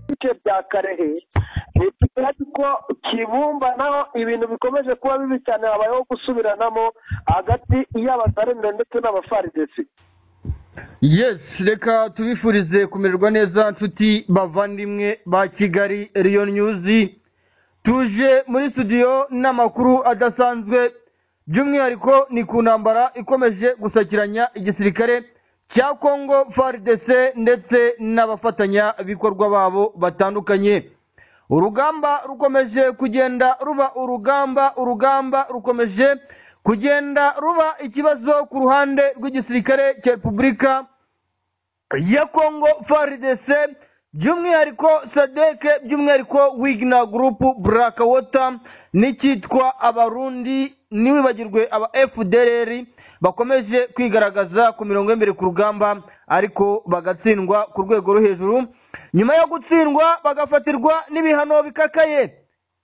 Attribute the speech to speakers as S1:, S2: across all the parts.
S1: bice bya karehe leta igaragaza ko kibumba naho ibintu bikomeje kuba bibi cyane habayeho gusubiranamo hagati y'abazarembe ndetse n'abafaridesi
S2: yes reka tubifurize kumererwa neza nshuti bavandimwe ba kigali riyo nyuzi tuje muri studio n'amakuru adasanzwe by'umwihariko ni ku ntambara ikomeje gusakiranya igisirikare cya kongo faridese ndetse n'abafatanyabikorwa babo batandukanye urugamba rukomeje kugenda ruba urugamba urugamba rukomeje kugenda ruba ikibazo ku ruhande rw'igisirikare cya repubulika ya kongo faridese by'umwihariko sadeke by'umwihariko wigina gurupu burakawota n'icyitwa abarundi ntiwibagirwe aba efudereri bakomeje kwigaragaza ku mirongo y'imbere ku rugamba ariko bagatsindwa ku rwego rwo hejuru nyuma yo gutsindwa bagafatirwa n'ibihano bikakaye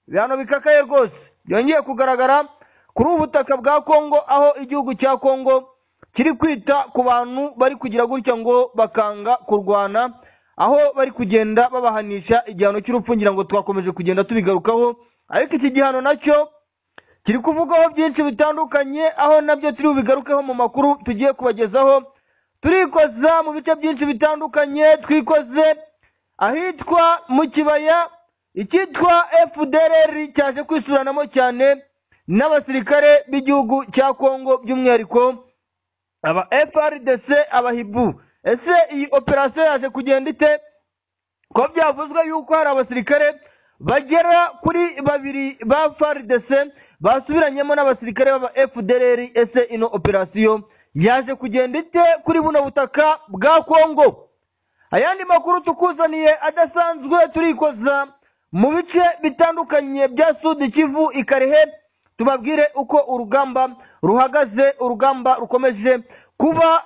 S2: ibihano bikakaye rwose byongeye kugaragara kuri ubu butaka bwa kongo aho igihugu cya kongo kiri kwita ku bantu bari kugira gutya ngo bakanga kurwana aho bari kugenda babahanisha igihano cy'urupfu ngira ngo twakomeje kugenda tubigarukaho ariko iki gihano nacyo kiri kuvugaho byinshi bitandukanye aho nabyo turi bubigarukeho mu makuru tugiye kubagezaho turikoza mu bice byinshi bitandukanye twikoze ahitwa mu kibaya icyitwa fdrr cyaje kwisuranamo cyane n'abasirikare b'igihugu cya kongo by'umwihariko aba frdc abahibu ese iyi operasiyo yaje kugenda ite ko byavuzwe yuko hari abasirikare bagera kuri babiri ba frdc basubiranyemo n'abasirikare b'aba fdrr ese ino operasiyo yaje kugenda ite kuri buno butaka bwa kongo ayandi makuru tukuzaniye adasanzwe turikoza mu bice bitandukanye bya sudi kivu ikarehe tubabwire uko urugamba ruhagaze urugamba rukomeje kuba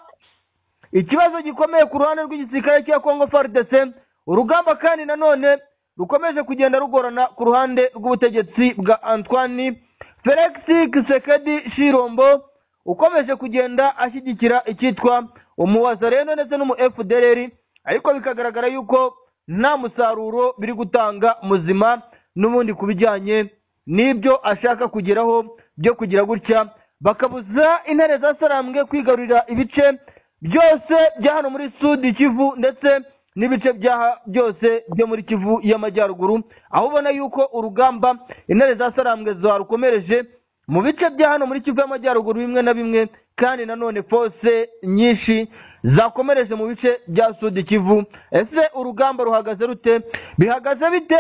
S2: ikibazo gikomeye ku ruhande rw'igisirikare cya kongo faridese urugamba kandi nanone rukomeje kugenda rugorana ku ruhande rw'ubutegetsi bwa antoine felix kisekedi shirombo ukomeje kugenda ashyigikira icyitwa umuwazareno ndetse n'umu fdr ariko bikagaragara yuko nta musaruro biri gutanga muzima n'ubundi ku bijyanye n'ibyo ashaka kugeraho byo kugira gutya bakabuza intare za sarambwe kwigarurira ibice byose bya hano muri sudi kivu ndetse n'ibice byose byo muri kivu y'amajyaruguru aho ubona yuko urugamba intare za sarambwe zarukomereje mu bice bya hano muri kivu y'amajyaruguru bimwe na bimwe kandi nanone fose nyinshi zakomereje mu bice bya sudi kivu ese urugamba ruhagaze rute bihagaze bite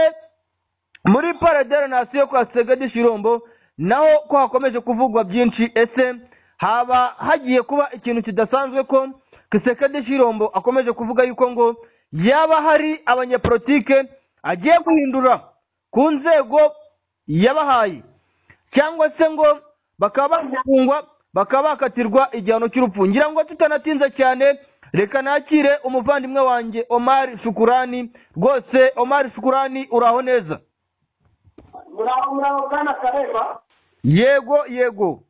S2: muri paradere nasiyo kwa segedi shirombo naho ko hakomeje kuvugwa byinshi ese haba hagiye kuba ikintu kidasanzwe ko kisekedi shirombo akomeje kuvuga yuko ngo yaba hari abanyapolitike agiye guhindura ku nzego yabahaye cyangwa se ngo bakaba bafungwa bakaba bakatirwa igihano cy'urupfu ngira ngo tutanatinze cyane reka nakire umuvandimwe wanjye omari shukurani rwose omari shukurani uraho neza
S3: muraho muraho bwana kareba
S2: yego yego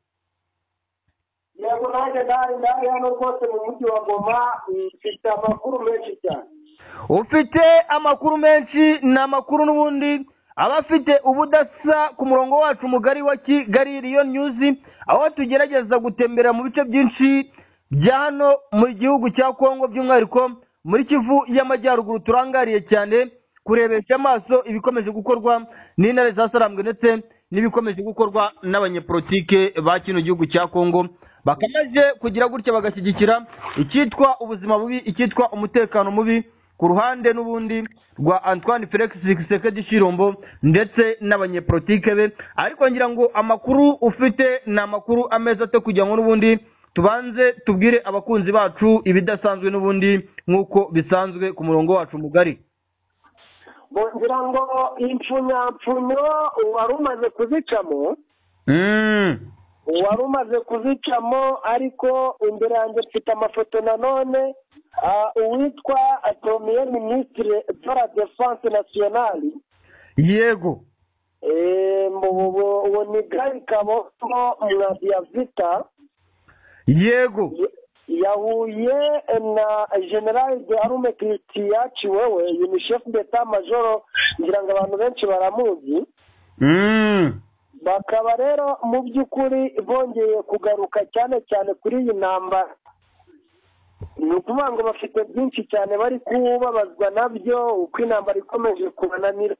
S3: yego nanjye ndari ndari hano rwose mu mujyi wa goma mfite amakuru menshi cyane
S2: ufite amakuru menshi ni amakuru n'ubundi aba afite ubudasa ku murongo wacu mugari wa kigali riyo nyuzi aho tugerageza gutembera mu bice byinshi bya hano mu gihugu cya kongo by'umwihariko muri kivu y'amajyaruguru turangariye cyane kurebesha amaso ibikomeje gukorwa n'intare za sarambwe ndetse n'ibikomeje gukorwa n'abanyepolitike ba kino gihugu cya kongo bakamaze kugira gutya bagashyigikira icyitwa ubuzima bubi icyitwa umutekano mubi ku ruhande n'ubundi rwa antoine felix sekedi shirombo ndetse n'abanyepolitike be ariko ngira ngo amakuru ufite ni amakuru ameza ate kugira ngo n'ubundi tubanze tubwire abakunzi bacu ibidasanzwe n'ubundi nk'uko bisanzwe ku murongo wacu mugari
S3: ngira ngo impfunyapfunyo wari umaze kuzicamo wari umaze kuzicamo ariko imbere yanjye mfite amafoto nanone uwitwa atomiye minisitiri dora defanse nasiyonali
S2: yego
S3: ubu ni gari kaboko na vita
S2: yego
S1: yahuye na general de arume kiriti yaciwe we unicef ndeta majoro ngira ngo abantu benshi baramuzi bakaba rero mu by'ukuri bongeye kugaruka cyane cyane kuri iyi ntambara ni ukuvuga ngo bafite byinshi cyane bari kubabazwa nabyo uko intambara ikomeje kubananira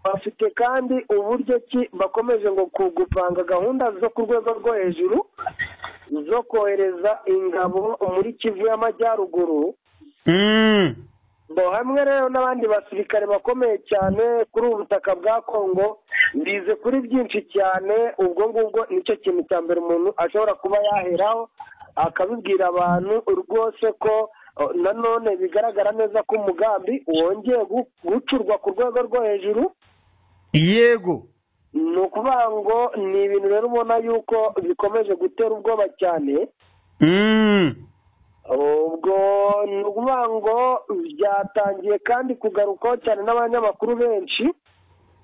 S1: bafite kandi uburyo ki bakomeje ngo kugupanga gahunda zo ku rwego rwo hejuru zo kohereza ingabo muri kivu y'amajyaruguru bo hamwe rero n'abandi basirikare bakomeye cyane kuri ubu butaka bwa kongo bize kuri byinshi cyane ubwo ngubwo nicyo kintu cya mbere umuntu ashobora kuba yaheraho akabibwira abantu rwose ko nanone bigaragara neza ko umugambi wongeye gucurwa ku rwego rwo hejuru
S2: yego
S1: ni ukuvuga ngo ni ibintu rero ubona yuko bikomeje gutera ubwoba cyane ubwo ni ukuvuga ngo byatangiye kandi kugarukwaho cyane n'abanyamakuru benshi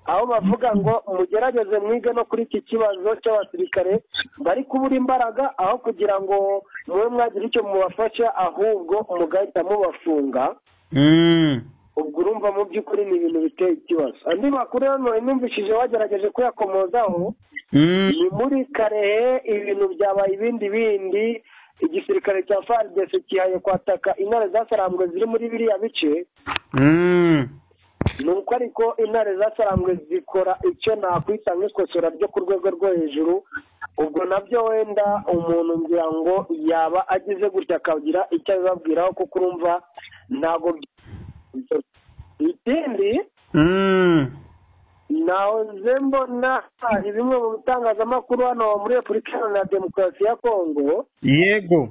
S1: aho bavuga ngo mugerageze mwige no kuri iki kibazo cy'abasirikare bari kubura imbaraga aho kugira ngo mube mwagira icyo mubafasha ahubwo mugahita mubafunga ubwo urumva mu by'ukuri ni ibintu biteye ikibazo andi makuru hano numvishije wagerageje kuyakomozaho ni muri karehe ibintu byabaye ibindi bindi igisirikare cya faridesi kihaye kwataka intare zasarambwe ziri muri biriya bice ni uko ariko intare zasarambwe zikora icyo nakwita nk'ikosora ryo ku rwego rwo hejuru ubwo nabyo wenda umuntu ngira ngo yaba agize gutya akagira icyo abibabwiraho kuko urumva ntabwo ikindi nahoze mbona hari bimwe mu bitangazamakuru hano muri repubulika iharanira demokarasi ya kongo
S2: yego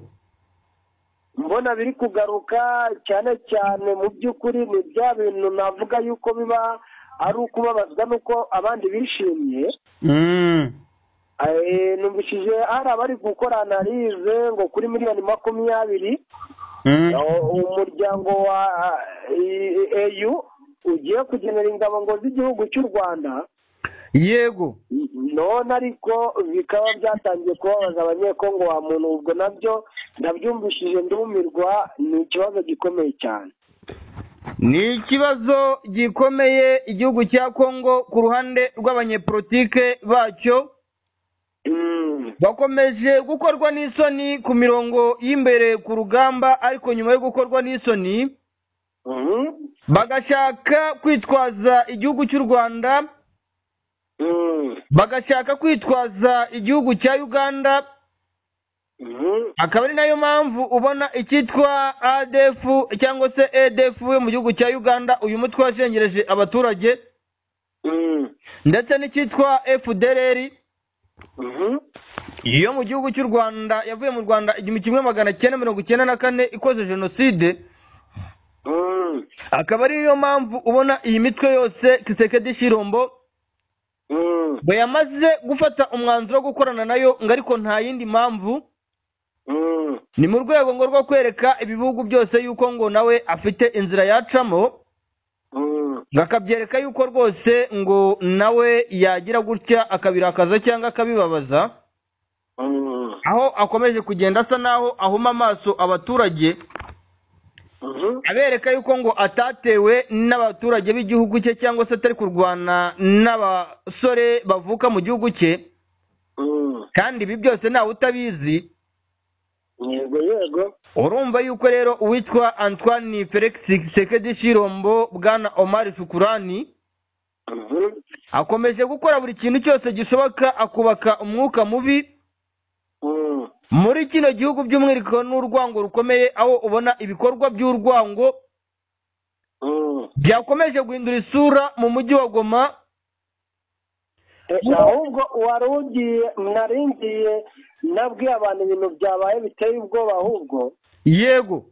S1: mbona biri kugaruka cyane cyane mu by'ukuri ni bya bintu navuga yuko biba ari ukubabazwa n'uko abandi bishimye numvishije hari abari gukora analize ngo kuri miliyoni makumyabiri umuryango wa eyu ugiye kugenera ingabo ngo z'igihugu cy'u rwanda
S2: yego
S1: none ariko bikaba byatangiye kubabaza abanyekongo wa muntu ubwo nabyo ndabyumvishije ndumirwa ni ikibazo gikomeye cyane
S2: ni ikibazo gikomeye igihugu cya kongo ku ruhande rw'abanyepolitike bacyo bakomeje gukorwa n'isoni ku mirongo y'imbere ku rugamba ariko nyuma yo gukorwa n'isoni bagashaka kwitwaza igihugu cy'u rwanda bagashaka kwitwaza igihugu cya uganda akaba ari nayo mpamvu ubona icyitwa adefu cyangwa se edefu mu gihugu cya uganda uyu mutwe washengereje abaturage ndetse n'icyitwa efudereri yo mu gihugu cy'u rwanda yavuye mu rwanda igihumbi kimwe magana cyenda mirongo icyenda na kane ikoze jenoside akaba ariyo mpamvu ubona iyi mitwe yose kisekedi shirombo ngo yamaze gufata umwanzuro wo gukorana nayo ngo ariko nta yindi mpamvu ni mu rwego ngo rwo kwereka ibihugu byose yuko ngo nawe afite inzira yacamo ngo akabyereka yuko rwose ngo nawe yagira gutya akabirakaza cyangwa akabibabaza aho akomeje kugenda asa n'aho ahuma amaso abaturage abereka yuko ngo atatewe n'abaturage b'igihugu cye cyangwa se atari kurwana n'abasore bavuka mu gihugu cye kandi ibi byose ntawe utabizi
S1: yego yego
S2: urumva yuko rero uwitwa antoine felix sekedi shirombo bwana omari shukurani akomeje gukora buri kintu cyose gishoboka akubaka umwuka mubi muri kino gihugu by'umwihariko n'urwango rukomeye aho ubona ibikorwa by'urwango byakomeje guhindura isura mu mujyi wa goma
S1: ahubwo wari ugiye naringiye nabwiye abantu ibintu byabaye biteye ubwoba ahubwo
S2: yego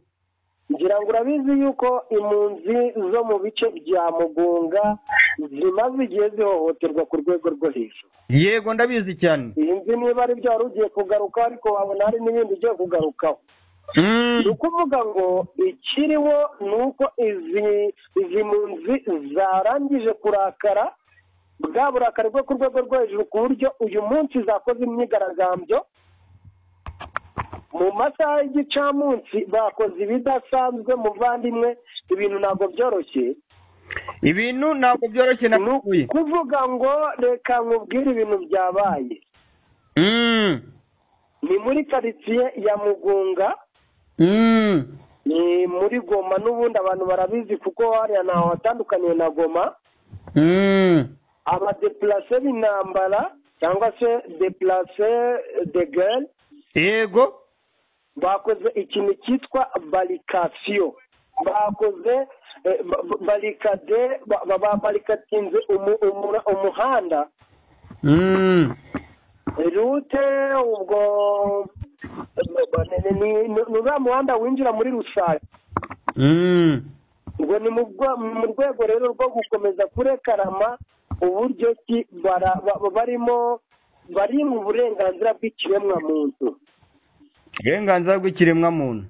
S1: ngira ngo urabizi yuko impunzi zo mu bice bya mugunga zimaze igihe zihohoterwa ku rwego rwo hejuru
S2: yego ndabizi cyane
S1: sinzi niba ari byo wari ugiye kugaruka ariko wabona hari n'ibindi ugiye kugarukaho ni ukuvuga ngo ikiriho ni uko izi izi mpunzi zarangije kurakara bwa burakari bwo ku rwego rwo hejuru ku buryo uyu munsi zakoze imyigaragambyo mu masaha y'igicamunsi bakoze ibidasanzwe muvandimwe ibintu ntabwo byoroshye
S2: ibintu ntabwo byoroshye na
S1: ni ukuvuga ngo reka nkubwire ibintu byabaye
S2: Mm.
S1: ni muri karitsiye ya mugunga
S2: Mm.
S1: ni muri goma n'ubundi abantu barabizi kuko hariya ntaho hatandukaniye na goma
S2: Mm.
S1: abadepurase b'intambara cyangwa se depurase de gare
S2: yego
S1: bakoze ikintu cyitwa barikasiyo bakoze eh, ba- ba- barikade ba- ba- ba- barikatinze umu- umura- umuhanda
S2: Mm.
S1: rute ubwo ni- ni- ni ni uriya muhanda winjira muri rusange
S2: Mm.
S1: ubwo ni mu bwa- mu rwego rero rwo gukomeza kurekarama uburyo ki bara- ba- barimo bari mu burenganzira bw'ikiremwa muntu
S2: uburenganzira bw'ikiremwamuntu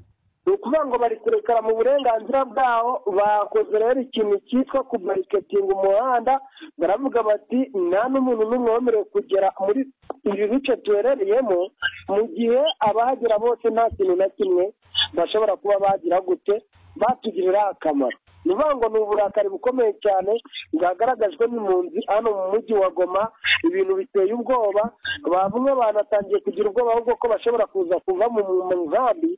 S1: ni ukuvuga ngo bari kurekera mu burenganzira bwaho bakoze rero ikintu cyitwa kumariketinga umuhanda baravuga bati nta n'umuntu n'umwe wemerewe kugera muri ibi bice duherereyemo mu gihe abahagera bose nta kintu na kimwe bashobora kuba bagira gute batugirira akamaro ni ukuvuga ngo ni uburakari bukomeye cyane bwagaragajwe n'impunzi hano mu mujyi wa goma ibintu biteye ubwoba bamwe banatangiye kugira ubwoba ahubwo ko bashobora kuza kuva mu mu nkambi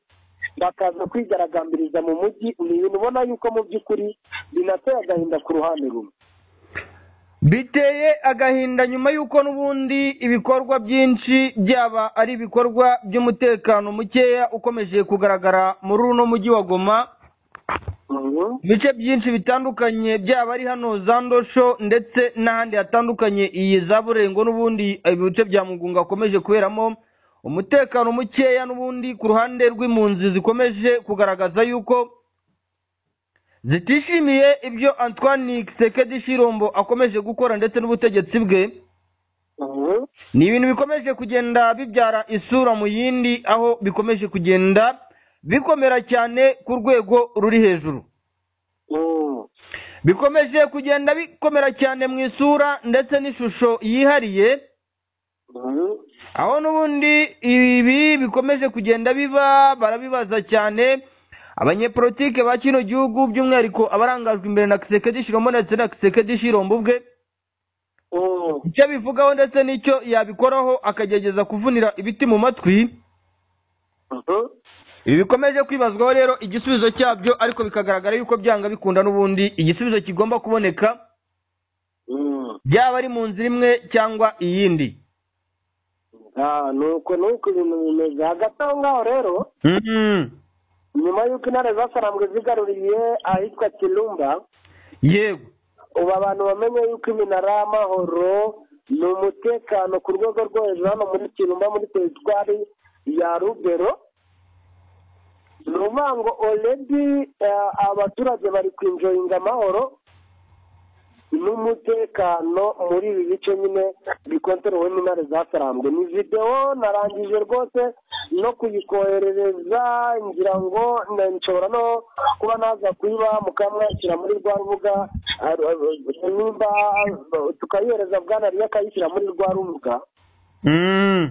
S1: bakaza kwigaragambiriza mu mujyi ni ibintu ubona yuko mu by'ukuri binateye agahinda ku ruhande rumwe
S2: biteye agahinda nyuma y'uko n'ubundi ibikorwa byinshi byaba ari ibikorwa by'umutekano mukeya ukomeje kugaragara muri uno mujyi wa goma ibice byinshi bitandukanye byaba ari hano za ndosho ndetse n'ahandi hatandukanye iyi za burengo n'ubundi ibice bya mugunga hakomeje kuberamo umutekano mukeya n'ubundi ku ruhande rw'impunzi zikomeje kugaragaza yuko zitishimiye ibyo antoine kisekedi shirombo akomeje gukora ndetse n'ubutegetsi bwe ni ibintu bikomeje kugenda bibyara isura mu yindi aho bikomeje kugenda bikomera cyane ku rwego ruri hejuru bikomeje kugenda bikomera cyane mu isura ndetse n'ishusho yihariye aho n'ubundi ibi bikomeje kugenda biba barabibaza cyane abanyepolitike ba kino gihugu by'umwihariko abarangajwe imbere na kisekedi shirombo ndetse na kisekedi shirombo ubwe icyo bivugaho ndetse n'icyo yabikoraho akagerageza kuvunira ibiti mu matwi ibi bikomeje kwibazwaho rero igisubizo cyabyo ariko bikagaragara yuko byanga bikunda n'ubundi igisubizo kigomba kuboneka byaba ari mu nzira imwe cyangwa iyindi
S1: ni uko ni uko ibintu bimeze hagati aho ngaho rero
S2: Mhm.
S1: nyuma y'uko intare zasaramwe zigaruriye ahitwa kirumba
S2: yego
S1: ubu abantu bamenye yuko iminara y'amahoro ni umutekano ku rwego rwo hejuru hano muri kirumba muri teritwari ya rubero ni ukuvuga ngo oredi abaturage bari kwinjoyinga amahoro n'umutekano muri ibi bice nyine bikontorowe n'intare zasarambwe ni videwo narangije rwose no kuyikoherereza ngira ngo na- nshobora no kuba naza kuyiba mukamwakira muri rwa rubuga ah, ah, nimba ah, tukayohereza bwana riyo akayishyira muri rwa rubuga
S2: Mhm.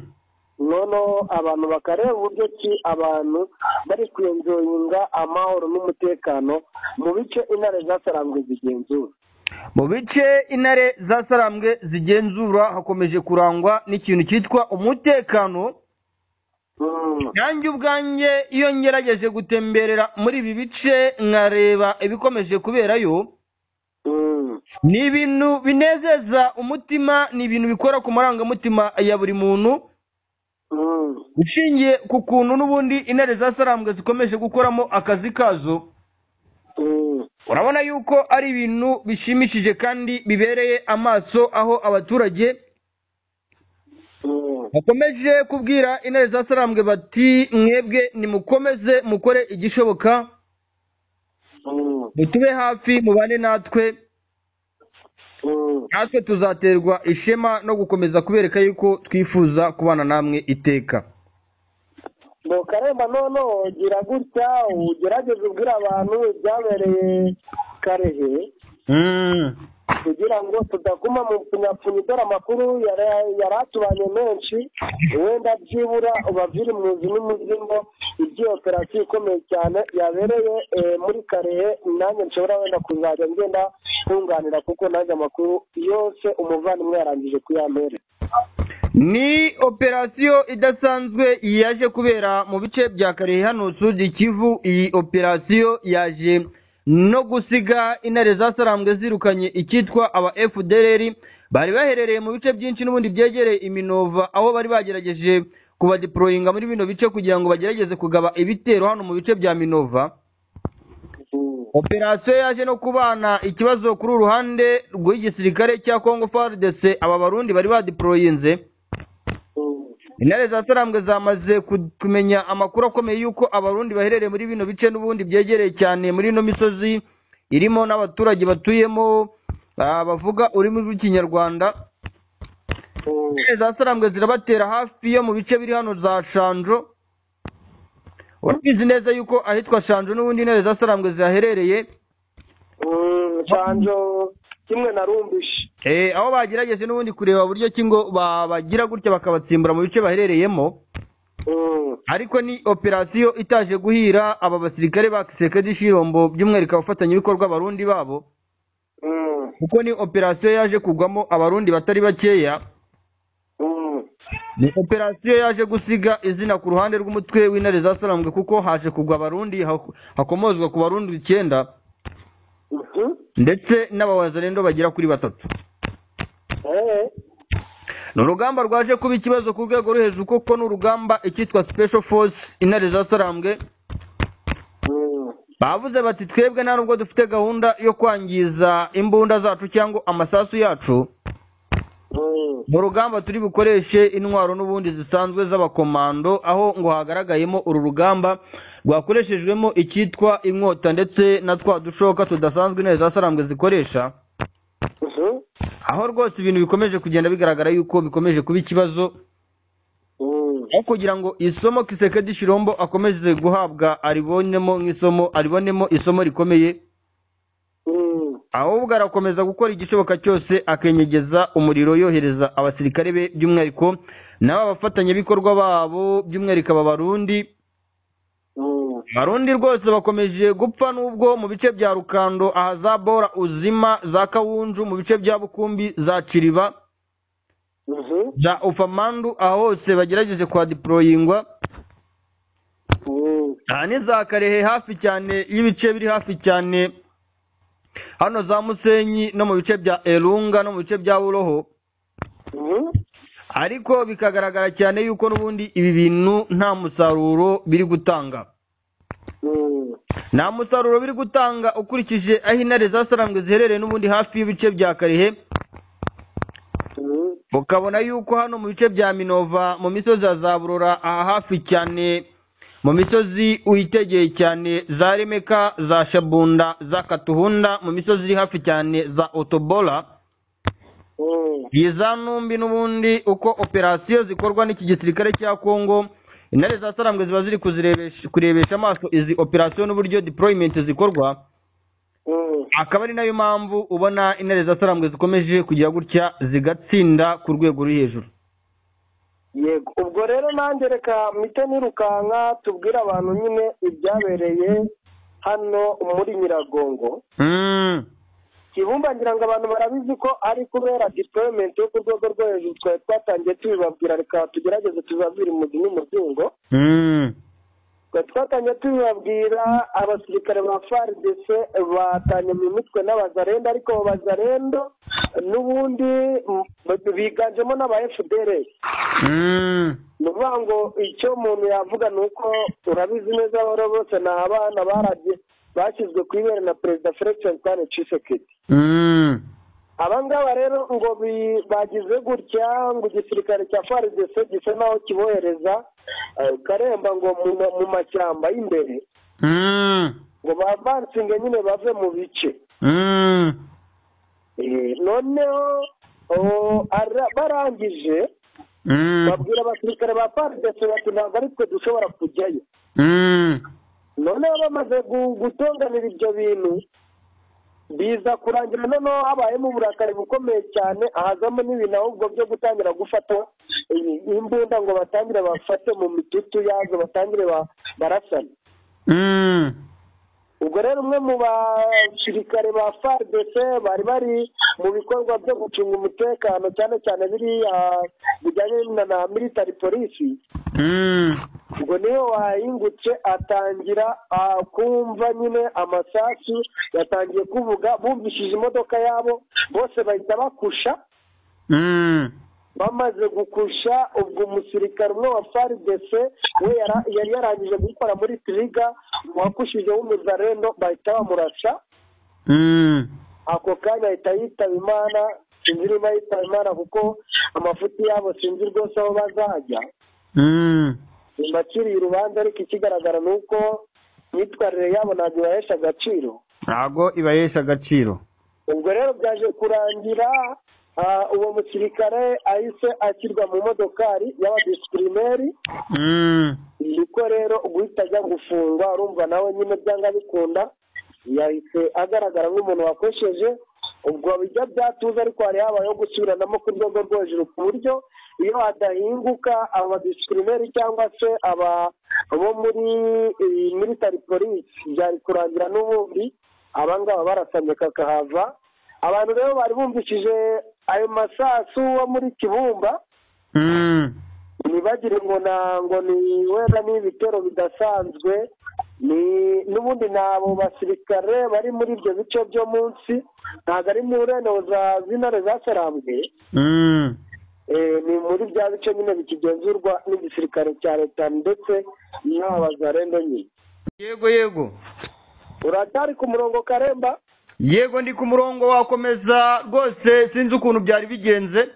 S1: noneho abantu bakareba uburyo ki abantu bari kwenjoyinga amahoro n'umutekano mu bice intare zasarambwe zigenzura
S2: mu bice intare zasarambwe zigenzura hakomeje kurangwa n'ikintu cyitwa umutekano
S1: Mm.
S2: nanjye ubwanjye iyo ngerageje gutemberera muri ibi bice nkareba ibikomeje kuberayo
S1: Mm.
S2: ni ibintu binezeza umutima ni ibintu bikora ku marangamutima ya buri muntu
S1: Mm.
S2: ushingiye ku kuntu n'ubundi intare zasarambwe zikomeje gukoramo akazi kazo
S1: Mm.
S2: urabona yuko ari ibintu bishimishije kandi bibereye amaso aho abaturage
S1: Mm.
S2: bakomeje kubwira intare zasarambwe bati mwebwe nimukomeze mukore igishoboka
S1: Mm.
S2: mutube hafi mubane natwe
S1: Mm.
S2: natwe tuzaterwa ishema no gukomeza kubereka yuko twifuza kubana namwe iteka
S1: ngo karemba noneho gira gutya ugerageze ubwira abantu ibyabereye karehe kugira ngo tudaguma mu kunyapfunya dore amakuru yari atubanye menshi wenda byibura ubavire impunzi n'umuzingo igiye operasiyo ikomeye cyane yabereye muri karehe nanjye nshobora wenda kuzajya ngenda nkunganira kuko nanjye amakuru yose umuvandimwe yarangije kuyampera
S2: ni operasiyo idasanzwe yaje kubera mu bice bya karehe hano sudi kivu iyi operasiyo yaje no gusiga intare zasarambwe zirukanye icyitwa aba fdr bari baherereye mu bice byinshi n'ubundi byegereye iminova aho bari bagerageje kubadiporoyinga muri bino bice kugira ngo bagerageze kugaba ibitero hano mu bice bya minova operasiyo yaje no kubana ikibazo kuri uruhande rw'igisirikare cya congo fardese aba barundi bari badiporoyinze intare za sarambwe zamaze kumenya amakuru akomeye y'uko abarundi baherereye muri bino bice n'ubundi byegereye cyane muri ino misozi irimo n'abaturage batuyemo bavuga ururimi rw'ikinyarwanda intare za sarambwe zirabatera hafi yo mu bice biri hano za shanjo urabizi neza yuko ahitwa shanjo n'ubundi intare za sarambwe zihaherereye
S1: shanjo kimwe na rumbishi
S2: aho bagerageje n'ubundi kureba buryo ki ngo babagira gutya bakabatsimbura mu bice baherereyemo ariko ni operasiyo itaje guhira aba basirikare ba kiseke z'ishirombo by'umwihariko abafatanyabikorwa abarundi babo kuko ni operasiyo yaje kugwamo abarundi batari bakeya ni operasiyo yaje gusiga izina ku ruhande rw'umutwe w'intare za sarambwe kuko haje kugwa abarundi hakomozwa ku barundi icyenda ndetse n'abawazarendo bagera kuri batatu ni urugamba rwaje kuba ikibazo ku rwego rwo hejuru kuko ni urugamba icyitwa special force intare za sarambwe bavuze bati twebwe nta nubwo dufite gahunda yo kwangiza imbunda zacu cyangwa amasasu yacu mu rugamba turi bukoreshe intwaro n'ubundi zisanzwe z'abakomando aho ngo hagaragayemo uru rugamba rwakoreshejwemo icyitwa inkota ndetse na twa dushoka tudasanzwe intare za sarambwe zikoresha aho rwose ibintu bikomeje kugenda bigaragara yuko bikomeje kuba ikibazo aho kugira ngo isomo kiseke dishirombo akomeze guhabwa aribonemo nk'isomo aribonemo isomo rikomeye ahubwo arakomeza gukora igishoboka cyose akenyegeza umuriro yohereza abasirikare be by'umwihariko n'aba bafatanyabikorwa babo by'umwihariko aba barundi barundi rwose bakomeje gupfa n'ubwo mu bice bya rukando aha za bora uzima za kawunju mu bice bya bukumbi za kiriba za ufamandu aho hose bagerageje kwadiporoyingwa aha ni za karehe hafi cyane y'ibice biri hafi cyane hano za musenyi no mu bice bya erunga no mu bice bya buroho ariko bikagaragara cyane yuko n'ubundi ibi bintu nta musaruro biri gutanga nta musaruro biri gutanga ukurikije aho intare za sarambwe ziherereye n'ubundi hafi y'ibice bya karehe ukabona yuko hano mu bice bya minova mu misozi ya za burora aha hafi cyane mu misozi witegeye cyane za remeka za shabunda za katuhunda mu misozi iri hafi cyane za otobola za numbi n'ubundi uko operasiyo zikorwa n'iki gisirikare cya kongo intare za sarambwe ziba ziri kurebesha amaso izi operasiyo n'uburyo diporoyimenti zikorwa akaba ari nayo mpamvu ubona intare za sarambwe zikomeje kugira gutya zigatsinda ku rwego ruri hejuru
S1: yego ubwo rero nanjye reka mite nirukanka tubwire abantu nyine ibyabereye hano muri nyiragongo kibumba ngira ngo abantu barabizi ko ari kubera diployment yo ku rwego rwo hejuru twari twatangiye tubibabwira reka tugerageze tubabwire umuzi n'umutungo twari twatangiye tubibabwira abasirikare ba faridese batanye mu mitwe n'abazarenda ariko abo bazarendo n'ubundi biganjemo n'aba fdr ni ukuvuga ngo icyo umuntu yavuga ni uko urabizi neza abahora bose ni abana barabye bashyizwe ku ibere na perezida felixin kane cisekedi abangaba rero ngo bagize gutya ngo igisirikare cya faridese gisa naho kibohereza karemba ngo mu mashyamba y'imbere ngo bavansinge nyine bave mu bice noneho barangije babwira abasirikare ba faridese bati ntabwo ari twe dushobora kujyayo noneho bamaze gutonganira ibyo bintu biza kurangira noneho habayemo uburakari bukomeye cyane ahazamo n'ibintu ahubwo byo gutangira gufata imbunda ngo batangire bafate mu mitutu yazo batangire barasane ubwo rero umwe mu basirikare ba fardc bari bari mu bikorwa byo gucunga umutekano cyane cyane biriya bijyanye na military polisi ubwo niyo wahingutse atangira kumva nyine amasasu yatangiye kuvuga bumvishije imodoka yabo bose bahita bakusha bamaze gukusha ubwo umusirikare umwe wa frdc we yari yarangije gukora muri tiriga wakushije w'umuzarendo bahita bamurasha ako kanya ahita yitaba imana sinzi niba yitaba imana kuko amafuti yabo sinzi rwose aho bazajya mbakiriye urubanza ariko ikigaragara ni uko imyitwarire yabo ntabwo ibahesha agaciro
S2: ntabwo ibahesha agaciro
S1: ubwo rero byaje kurangira uwo musirikare ahise ashyirwa mu modokari y'abadisipulineri niko rero guhita ajya gufungwa urumva nawe nyine byanga bikunda yahise agaragara nk'umuntu wakosheje ubwo bijya byatuza ariko hari habayeho gusubiranamo ku rwego rwo hejuru ku buryo iyo hadahinguka abadisipulineri cyangwa se aba bo muri military police byari kurangira n'ubundi abangaba barasamye kakahava abantu rero bari bumvishije ayo masasu wo muri kibumba ntibagire ngo ngo ni wenda ni ibitero bidasanzwe ni n'ubundi ni abo basirikare bari muri ibyo bice byo munsi ntabwo ari mu za z'intare zaserambwe ni muri bya bice nyine bikigenzurwa n'igisirikare cya leta ndetse n'aba zarendo nyine
S2: yego yego
S1: uracyari ku murongo karemba
S2: yego ndi ku murongo wakomeza rwose sinzi ukuntu byari bigenze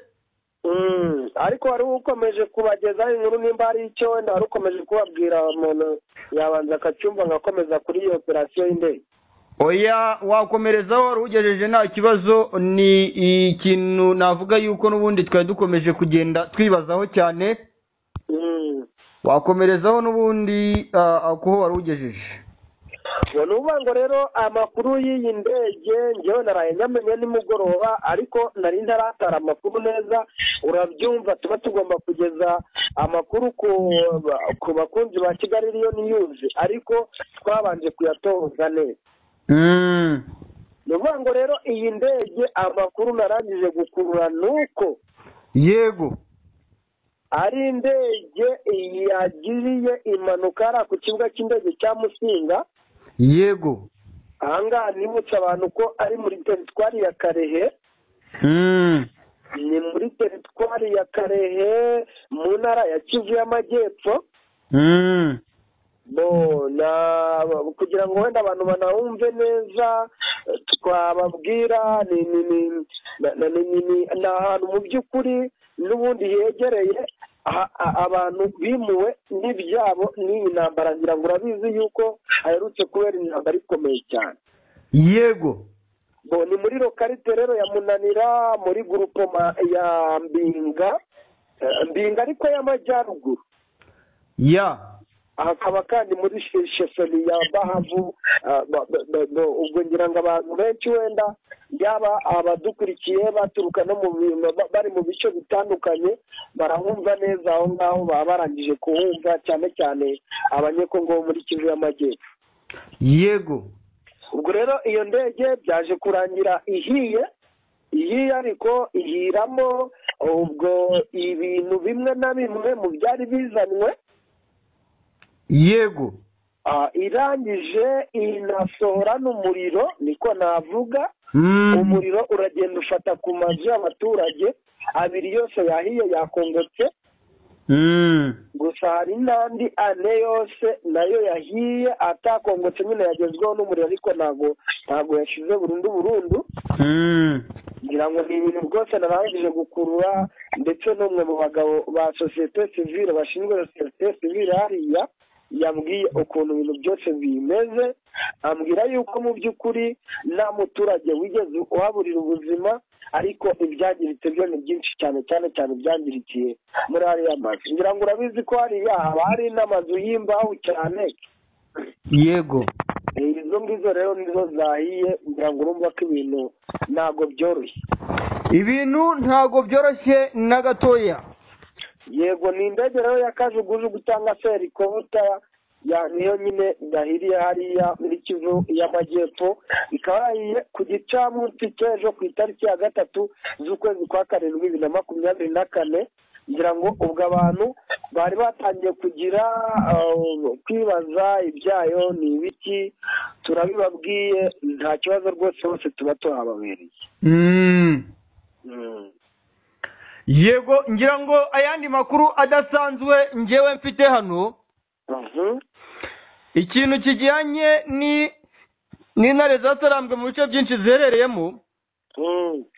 S1: ariko wari ukomeje kubagezaho inkuru nimba hari icyo wenda wari ukomeje kubabwira umuntu yabanza akacyumva agakomeza kuri iyo operasiyo y'indege
S2: oya wakomerezaho wari ugejeje nta kibazo ni ikintu navuga yuko n'ubundi twari dukomeje kugenda twibazaho cyane wakomerezaho n'ubundi kuho wari ugejeje
S1: ni uvuga ngo rero amakuru y'iyi ndege ngewe naraye nyamenya nimugoroba ariko nari ntaratara amakuru neza urabyumva tuba tugomba kugeza amakuru ku bakunzi ba kigali riyo niyuzi ariko twabanje kuyatoza neza ni uvuga ngo rero iyi ndege amakuru narangije gukurura ni uko
S2: yego
S1: ari indege yagiriye impanuka hariya ku kibuga cy'indege cya musinga
S2: yego
S1: ahangaha nibutse abantu ko ari muri teritwari ya karehe ni muri teritwari ya karehe mu ntara ya kivu y'amajyepfo kugira ngo wenda abantu banawumve neza twababwira ni ahantu mu by'ukuri n'ubundi hegereye abantu bimuwe n'ibyabo n'iyi ntambara ngira ngo urabizi yuko aherutse kubera intambara ikomeye cyane
S2: yego
S1: ni muri lokarite rero ya munanira muri gurupoma ya mbinga mbinga ariko y'amajyaruguru
S2: ya
S1: hakaba kandi muri shesoni ya bahavu ubwo ngira ngo abantu benshi wenda yaba abadukurikiye baturuka no mu bari mu bice bitandukanye barahumva neza aho ngaho baba barangije kuhumva cyane cyane abanyekongo bo muri kivu y'amajyepfo
S2: yego
S1: ubwo rero iyo ndege byaje kurangira ihiye ihiye ariko ihiramo ubwo ibintu bimwe na bimwe mu byari bizanwe
S2: yego
S1: irangije inasohora n'umuriro niko navuga umuriro uragenda ufata ku mazu y'abaturage abiri yose yahiye yakongotse gusa hari n'andi ane yose nayo yahiye atakongotse nyine yagezweho n'umuriro ariko ntabwo ntabwo yashize burundu burundu ngira ngo ni ibintu rwose narangije gukurura ndetse n'umwe mu bagabo ba sosiyete sivire bashinzwe sosiyete sivire hariya yambwiye ukuntu ibintu byose bimeze ambwira yuko mu by'ukuri nta muturage wigeze uhaburira ubuzima ariko ibyangiritse byo ni byinshi cyane cyane cyane ibyangirikiye muri hariya mazu ngira ngo urabizi ko hariya haba hari n'amazu y'imbaho cyane
S2: yego
S1: izo izo ngizo rero nizo zahiye ngira ngo urumva ko ibintu ntabwo byoroshye
S2: ibintu ntabwo byoroshye na gatoya
S1: yego ni indege rero ya kajugujugu cyangwa se helikopita niyo nyine yahiriye hariya muri kivu y'amajyepfo ikaba yahiye ku gicamunsi cy'ejo ku itariki ya gatatu z'ukwezi kwa karindwi bibiri na makumyabiri na kane ngira ngo ubwo abantu bari batangiye kugira kwibaza ibyayo ni ibiki turabibabwiye nta kibazo rwose hose tuba tuhababereye
S2: yego ngira ngo ayandi makuru adasanzwe ngewe mfite hano ikintu kijyanye n'intare zatarambwe mu bice byinshi ziherereyemo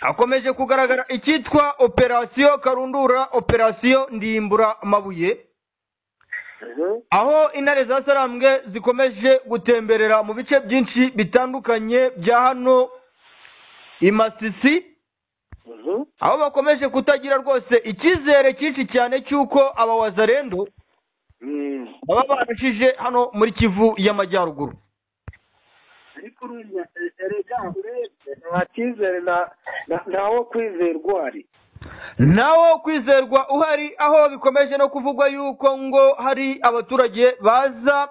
S2: hakomeje kugaragara icyitwa operasiyo karundura operasiyo ndimbura amabuye aho intare zasarambwe zikomeje gutemberera mu bice byinshi bitandukanye bya hano i masisi aho bakomeje kutagira rwose icyizere cyinshi cyane cy'uko aba wazarendo baba barashije hano muri kivu y'amajyaruguru
S1: ariko urumva erega urebye nta cyizere ntawo kwizerwa uhari
S2: ntawo kwizerwa uhari aho bikomeje no kuvugwa yuko ngo hari abaturage baza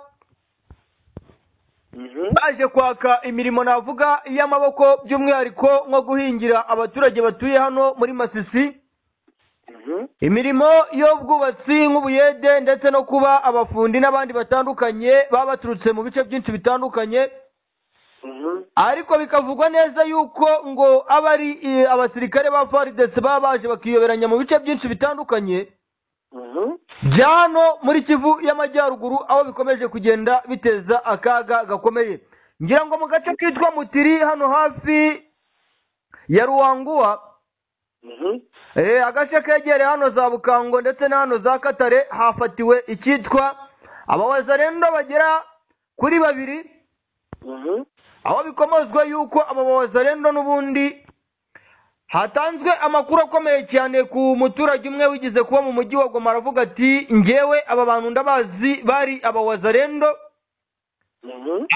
S2: baje kwaka imirimo navuga y'amaboko by'umwihariko nko guhingira abaturage batuye hano muri masisi imirimo y'ubwubatsi nk'ubuyede ndetse no kuba abafundi n'abandi batandukanye baba baturutse mu bice byinshi bitandukanye ariko bikavugwa neza yuko ngo aba ari abasirikare ba faridesi baba baje bakiyoberanya mu bice byinshi bitandukanye bya hano muri kivu y'amajyaruguru aho bikomeje kugenda biteza akaga gakomeye ngira ngo mu gace kitwa mutiri hano hafi ya ruwanguwa agace kegereye hano za bukango ndetse na hano za katare hafatiwe icyitwa abawazarendo bagera kuri babiri aho bikomozwa yuko ababaza rero n'ubundi hatanzwe amakuru akomeye cyane ku muturage umwe wigize kuba mu mujyi wa goma aravuga ati ngewe aba bantu ndabazi bari abawazarendo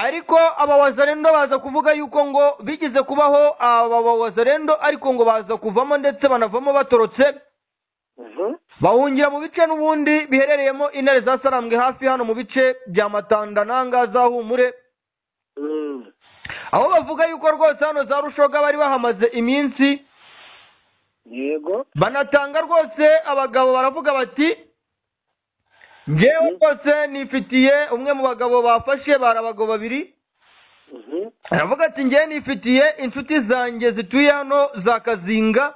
S2: ariko abawazarendo baza kuvuga yuko ngo bigeze kubaho abawazarendo ariko ngo baza kuvamo ndetse banavamo batorotse bahungira mu bice n'ubundi biherereyemo intare zasarambwe hafi hano mu bice bya matandananga za humure aho bavuga yuko rwose hano za rushoga bari bahamaze iminsi
S1: yego
S2: banatanga rwose abagabo baravuga bati ngewe rwose nifitiye umwe mu bagabo bafashe bari abagabo babiri aravuga ati ngewe nifitiye inshuti zanjye zituye hano za kazinga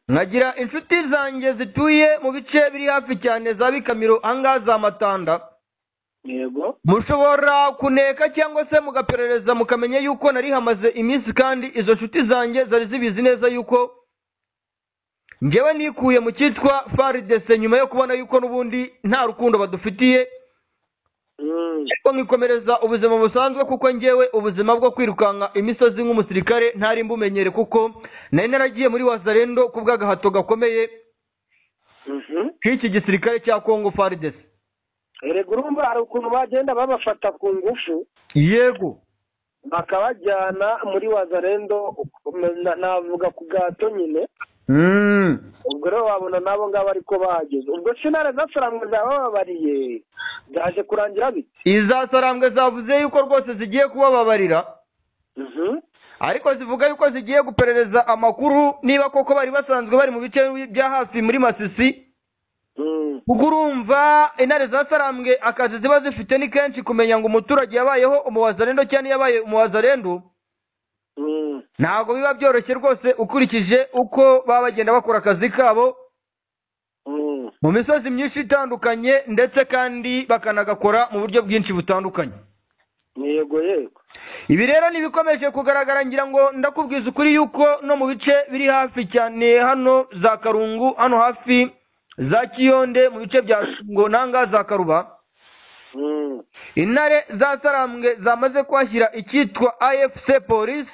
S2: nkagira inshuti zanjye zituye mu bice biri hafi cyane za bikamiro ahangaha za matanda mushobora kuneka cyangwa se mugaperereza mukamenya yuko nari hamaze iminsi kandi izo nshuti zanjye zari zibizi neza yuko ngewe nikuye mu cyitwa faridese nyuma yo kubona yuko n'ubundi nta rukundo badufitiye ariko nkikomereza ubuzima busanzwe kuko ngewe ubuzima bwo kwirukanka imisozi nk'umusirikare ntari mbumenyere kuko nari naragiye muri wazarendo ku bw'agahato gakomeye k'iki gisirikare cya kongo faridese
S1: erega urumva hari ukuntu bagenda babafata ku ngufu
S2: yego
S1: bakabajyana muri wazarendo navuga ku gato nyine ubwo rero wabona nabo ngabo ariko bahageze ubwo sinara zasarambwe zabababariye zaje kurangira bite
S2: izasarambwe zavuze yuko rwose zigiye kubababarira ariko zivuga yuko zigiye guperereza amakuru niba koko bari basanzwe bari mu bice bya hafi muri masisi kuko urumva intare zasarambwe akazi ziba zifite ni kenshi kumenya ngo umuturage yabayeho umuwazarendo cyangwa yabaye umuwazarendo ntabwo biba byoroshye rwose ukurikije uko baba bagenda bakora akazi kabo mu misozi myinshi itandukanye ndetse kandi bakanagakora mu buryo bwinshi butandukanye
S1: yego yego
S2: ibi rero ntibikomeje kugaragara ngira ngo ndakubwiza ukuri yuko no mu bice biri hafi cyane hano za karungu hano hafi za kiyonde mu bice bya ngo nanga za karuba intare zasarambwe zamaze kuhashyira icyitwa afc polisi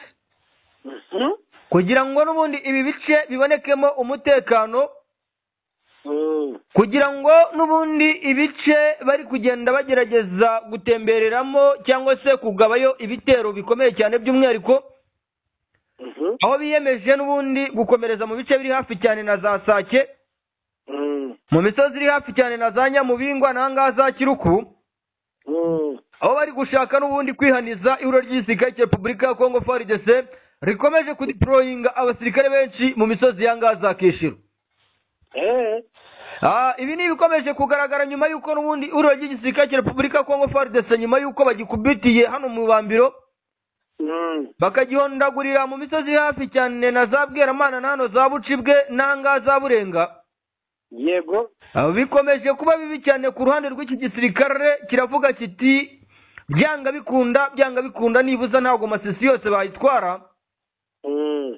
S2: kugira ngo n'ubundi ibi bice bibonekemo umutekano kugira ngo n'ubundi ibice bari kugenda bagerageza gutembereramo cyangwa se kugabayo ibitero bikomeye cyane by'umwihariko aho biyemeje n'ubundi gukomereza mu bice biri hafi cyane na za sake mu misozi iri hafi cyane na za nyamubingwa n'ahangaha za kiruku aho bari gushaka n'ubundi kwihaniza ihuriro ry'igisirikare cya repubulika ya kongo faridese rikomeje kudiporoyinga abasirikare benshi mu misozi y'ahangaha za kishiru ibi ni ibikomeje kugaragara nyuma y'uko n'ubundi ihuriro ry'igisirikare cya repubulika ya kongo faridese nyuma y'uko bagikubitiye hano mu bambiro bakagihondagurira mu misozi hafi cyane na za bweramana na hano za bucibwe n'ahangaha za burenga
S1: yego
S2: bikomeje kuba bibi cyane ku ruhande rw'iki gisirikare kiravuga kiti byanga bikunda byanga bikunda nibuza ntabwo amasisi yose bayitwara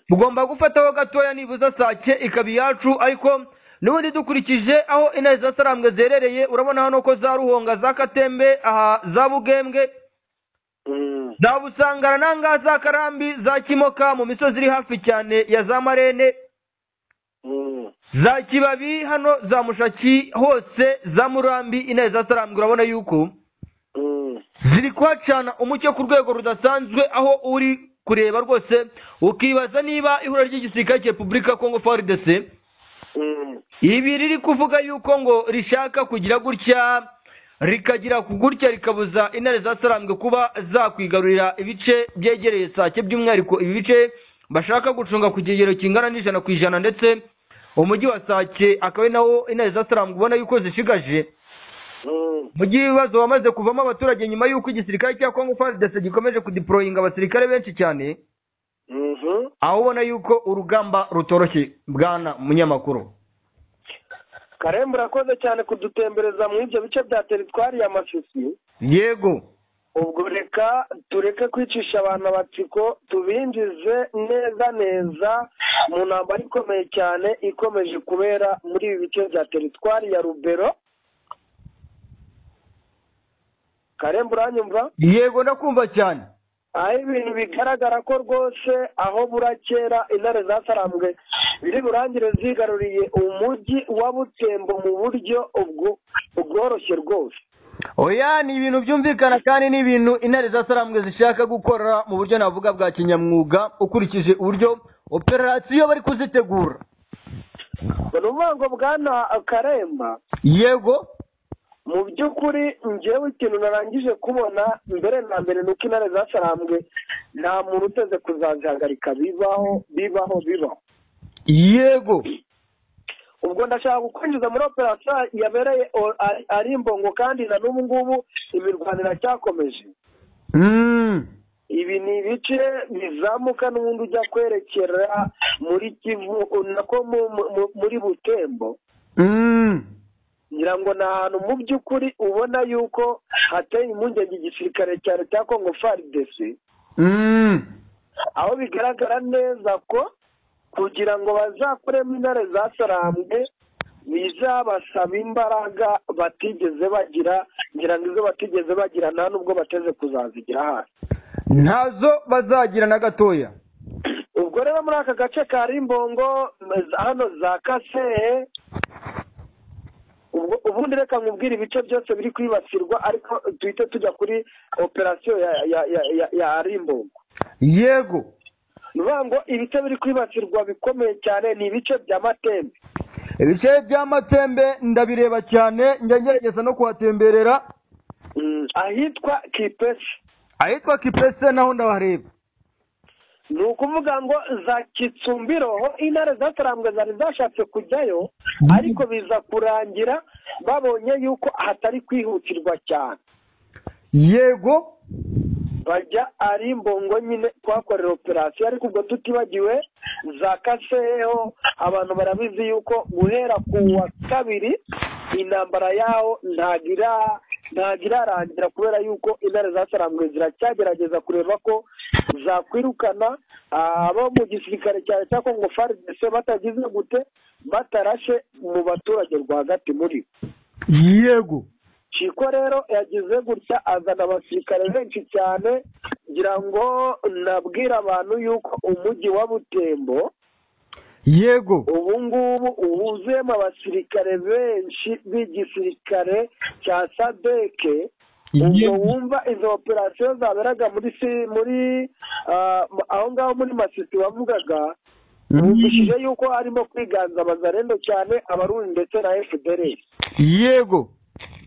S2: tugomba gufataho gatoya nibuza sake ikaba iyacu ariko n'ubundi dukurikije aho intare za sarambwe zerereye urabona hano ko za ruhonga za katembe aha za bugembwe za busangara n'ahangaha za karambi za kimoka mu misozi iri hafi cyane ya za marene za kibabi hano za mushaki hose za murambi intare za sarambwe urabona yuko ziri kuhacana umucyo ku rwego rudasanzwe aho uri kureba rwose ukibaza niba ihuriro ry'igisirikare cya repubulika kongo faridese ibi riri kuvuga yuko ngo rishaka kugira gutya rikagira gutya rikabuza intare za sarambwe kuba zakwigarurira ibice byegereye sake by'umwihariko ibi bice bashaka gucunga ku kigero kingana n'ijana ku ijana ndetse umujyi wa sake akaba ari nawo intare za sarambwe ubona yuko zishigaje mu gihe ibibazo wamaze kuvamo abaturage nyuma y'uko igisirikare cya kongo faridese gikomeje kudiporoyinga abasirikare benshi cyane aho ubona yuko urugamba rutoroshye bwana munyamakuru
S1: karembo urakoze cyane kudutembereza muri ibyo bice bya teritwari ya mashusho
S2: yego
S1: ubwo reka tureke kwicisha abantu abatsiko tubinjize neza neza mu ntambara ikomeye cyane ikomeje kubera muri ibi bice bya teritwari ya rubero karembo uranyumva
S2: yego ndakumva cyane
S1: aho ibintu bigaragara ko rwose aho burakera intare zasarambwe biri burangire zigaruriye umujyi wa butembo mu buryo bworoshye rwose
S2: oya ni ibintu byumvikana kandi ni ibintu intare zasarambwe zishaka gukora mu buryo navuga bwa kinyamwuga ukurikije uburyo operasiyo bari kuzitegura
S1: ni ukuvuga ngo bwana karemba
S2: yego
S1: mu by'ukuri ngewe ikintu narangije kubona mbere na mbere ni uko intare zasarambwe nta muntu uteze kuzazihagarika bibaho bibaho bibaho
S2: yego
S1: ubwo ndashaka gukwinjiza muri operasiyo yabereye ari imbongo kandi na n'ubu ngubu imirwano iracyakomeje ibi ni ibice bizamuka n'ubundi ujya kwerekera muri kivu nako muri butembo ngira ngo ni ahantu mu by'ukuri ubona yuko hateye impungenge igisirikare cya leta ya kongo faridesi aho bigaragara neza ko kugira ngo bazakuremo intare zasarambwe bizabasaba imbaraga batigeze bagira ngira ngo izo batigeze bagira nta nubwo bateze kuzazigira hasi
S2: ntazo bazagira na gatoya
S1: ubwo rero muri aka gace ka rimbongo hano za kasehe ubundi reka nkubwire ibice byose biri kwibasirwa ariko duhite tujya kuri operasiyo ya rimbongo
S2: yego
S1: bivuga ngo ibice biri kwibasirwa bikomeye cyane ni ibice bya matembe
S2: ibice bya matembe ndabireba cyane njya ngerageza no kuhatemberera
S1: ahitwa kipesi
S2: ahitwa kipesi naho ndahareba
S1: ni ukuvuga ngo za kitsumbiro intare zatarambwe zari zashatse kujyayo ariko biza kurangira babonye yuko hatari kwihutirwa cyane
S2: yego
S1: bajya ari imbongo nyine kuhakorera operasiyo ariko ubwo tutibagiwe za kaseho abantu barabizi yuko guhera ku wa kabiri intambara yaho ntagira ntabwo irarangira kubera yuko intare zasarambwe ziracyagerageza kureba ko zakwirukana abo mu gisirikare cya leta kongo faridese batagize gute batarashe mu baturage rwagati muri
S2: yego
S1: Shiko rero yagize gutya azana abasirikare benshi cyane ngira ngo nabwira abantu yuko umujyi wa butembo
S2: yego
S1: ubu ngubu wuzuyemo abasirikare benshi b'igisirikare cya sadeke ubwo wumva izo operasiyo zaberaga muri si muri aho ngaho muri masisi bavugaga bumvishije yuko harimo kwiganza abazarendo cyane abarundi ndetse na fdr
S2: yego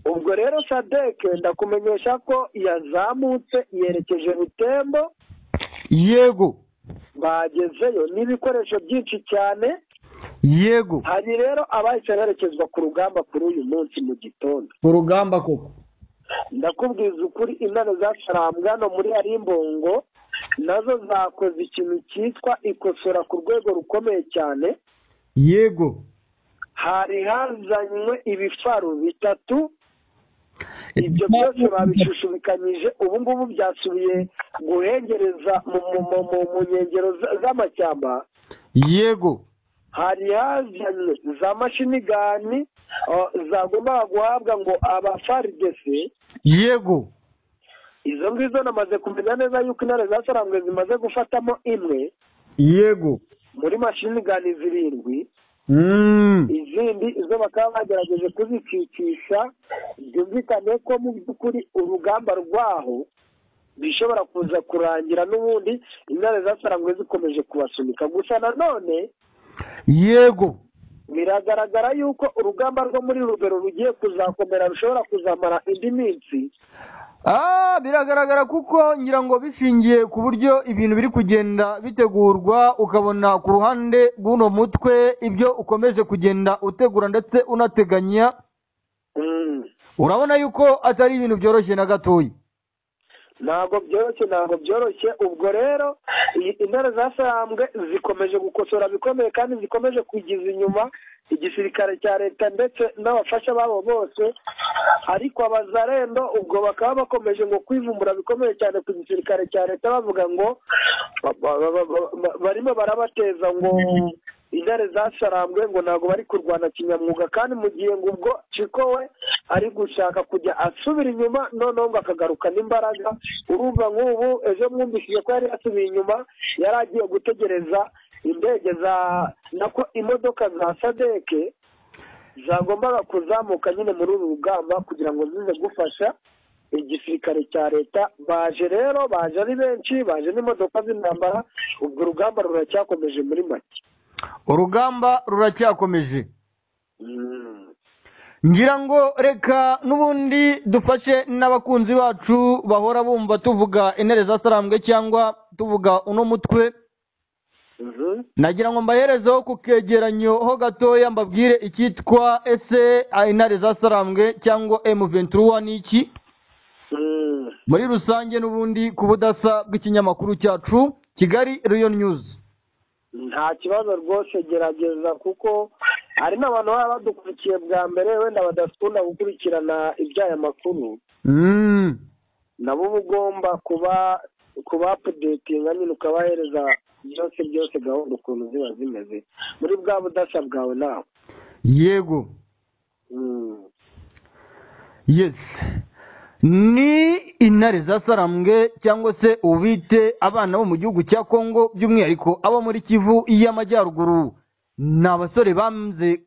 S1: ubwo rero sadeke ndakumenyesha ko yazamutse yerekeje butembo
S2: yego
S1: bagezeyo n'ibikoresho byinshi cyane
S2: yego
S1: hari rero abahise berekezwa ku rugamba kuri uyu munsi mu gitondo
S2: urugamba koko
S1: ndakubwiza ukuri intare za sarambwano muri arimbongo nazo zakoze ikintu cyitwa ikosora ku rwego rukomeye cyane
S2: yego
S1: hari hazanywe ibifaru bitatu ibyo byose babishushubikanyije ubu ngubu byasubiye guhengereza mu nkengero z'amashyamba
S2: yego
S1: hari hazanywe za mashini gani zagombaga guhabwa ngo abafaridesi
S2: yego
S1: izo ngizo namaze kumenya neza yuko intare za sarambwe zimaze gufatamo imwe
S2: yego
S1: muri mashini gani zirindwi izindi zo bakaba bagerageje kuzikicisha byumvikane ko mu by'ukuri urugamba rwaho bishobora kuza kurangira n'ubundi intare zasarangwe zikomeje kubasunika gusa nanone
S2: yego
S1: biragaragara yuko urugamba rwo muri rugero rugiye kuzakomera rushobora kuzamara indi minsi
S2: biragaragara kuko ngira ngo bishingiye ku buryo ibintu biri kugenda bitegurwa ukabona ku ruhande rw'uno mutwe ibyo ukomeje kugenda utegura ndetse unateganya urabona yuko atari ibintu byoroshye na gatoya
S1: ntabwo byoroshye ntabwo byoroshye ubwo rero intare zasambwe zikomeje gukosora bikomeye kandi zikomeje kugiza inyuma igisirikare cya leta ndetse n'abafasha babo bose ariko abazarendo ubwo bakaba bakomeje ngo kwivumbura bikomeye cyane ku gisirikare cya leta bavuga ngo barimo barabateza ngo intare zasarambwe ngo ntabwo bari kurwana kinyamwuga kandi mu gihe ngo ubwo ciko we ari gushaka kujya asubira inyuma noneho ngo akagarukana imbaraga urumva nk'ubu ejo mwumvishije ko yari yasubiye inyuma yari agiye gutegereza indege za nako imodoka za sadeke zagombaga kuzamuka nyine muri uru rugamba kugira ngo zize gufasha igisirikare cya leta baje rero baje ari benshi baje n'imodoka z'intambara ubwo urugamba ruracyakomeje muri make
S2: urugamba ruracyakomeje ngira ngo reka n'ubundi dufashe n'abakunzi bacu bahora bumva tuvuga intare zasarambwe cyangwa tuvuga uno mutwe nagira ngo mbaherezeho ku kegeranyo ho gatoya mbabwire icyitwa ese intare zasarambwe cyangwa emu ventura ni iki muri rusange n'ubundi ku budasa bw'ikinyamakuru cyacu kigali riyo nyuzi
S1: nta kibazo rwose gerageza kuko hari n'abantu baba badukurikiye bwa mbere wenda badakunda gukurikirana iby'aya makuru nabo uba ugomba kuba kuba apudetinga nyine ukabahereza byose byose gahunda ukuntu ziba zimeze muri bwa budasa bwawe nawe
S2: yego yesi ni intare za sarambwe cyangwa se ubite abana bo mu gihugu cya kongo by'umwihariko abo muri kivu y'amajyaruguru ni abasore bamze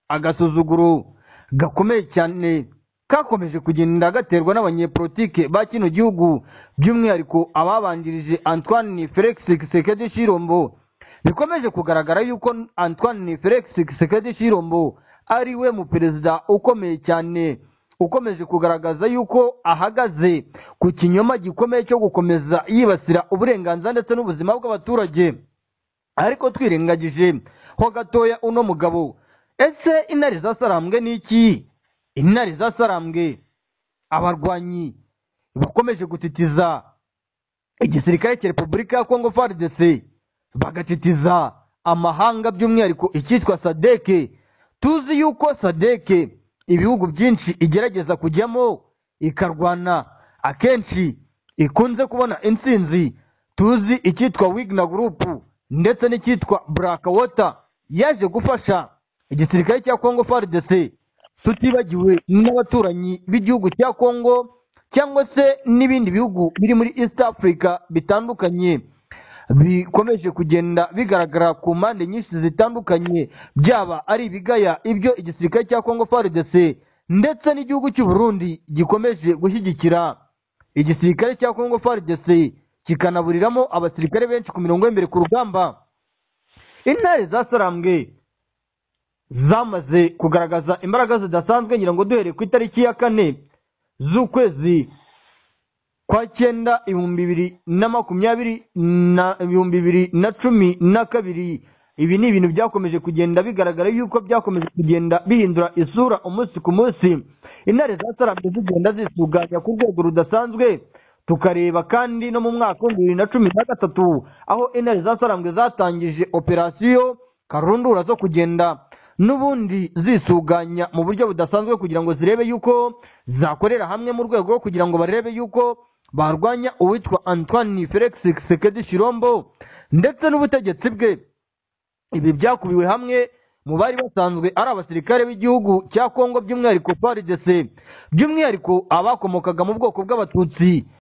S2: agasuzuguro gakomeye cyane kakomeje kugenda gaterwa n'abanyepolitike ba kino gihugu by'umwihariko ababanjirije antoine felix sekedi shirombo bikomeje kugaragara yuko antoine felix sekedi shirombo ari we mu perezida ukomeye cyane ukomeje kugaragaza yuko ahagaze ku kinyoma gikomeye cyo gukomeza yibasira uburenganzira ndetse n'ubuzima bw'abaturage ariko twirengagije ho gatoya uno mugabo ese intare zasarambwe ni iki intare zasarambwe abarwanyi bakomeje gutitiza igisirikare cya repubulika ya kongo frdc bagatitiza amahanga by'umwihariko icyitwa sadeke tuzi yuko sadeke ibihugu byinshi igerageza kujyamo ikarwana akenshi ikunze kubona insinzi tuzi icyitwa wigna gurupu ndetse n'icyitwa burakawota yaje gufasha igisirikare cya kongo faridese tutibagiwe n'abaturanyi b'igihugu cya kongo cyangwa se n'ibindi bihugu biri muri east africa bitandukanye bikomeje kugenda bigaragara ku mpande nyinshi zitandukanye byaba ari ibigaya ibyo igisirikare cya kongo frdc ndetse n'igihugu cy'u Burundi gikomeje gushyigikira igisirikare cya kongo frdc kikanaburiramo abasirikare benshi ku mirongo y'imbere ku rugamba intare za sarambwe zamaze kugaragaza imbaraga zidasanzwe ngira ngo duhere ku itariki ya kane z'ukwezi kwa cyenda ibihumbi bibiri na makumyabiri na ibihumbi bibiri na cumi na kabiri ibi ni ibintu byakomeje kugenda bigaragara yuko byakomeje kugenda bihindura isura umunsi ku munsi intare za sarambe zigenda zisuganya ku rwego rudasanzwe tukareba kandi no mu mwaka w'ibihumbi bibiri na cumi na gatatu aho intare za sarambwe zatangije operasiyo karundura zo kugenda n'ubundi zisuganya mu buryo budasanzwe kugira ngo zirebe yuko zakorera hamwe mu rwego rwo kugira ngo barebe yuko barwanya uwitwa antoine felix sekedi shirombo ndetse n'ubutegetsi bwe ibi byakubiwe hamwe mu bari basanzwe ari abasirikare b'igihugu cya kongo by'umwihariko frdc by'umwihariko abakomokaga mu bwoko bw'abatutsi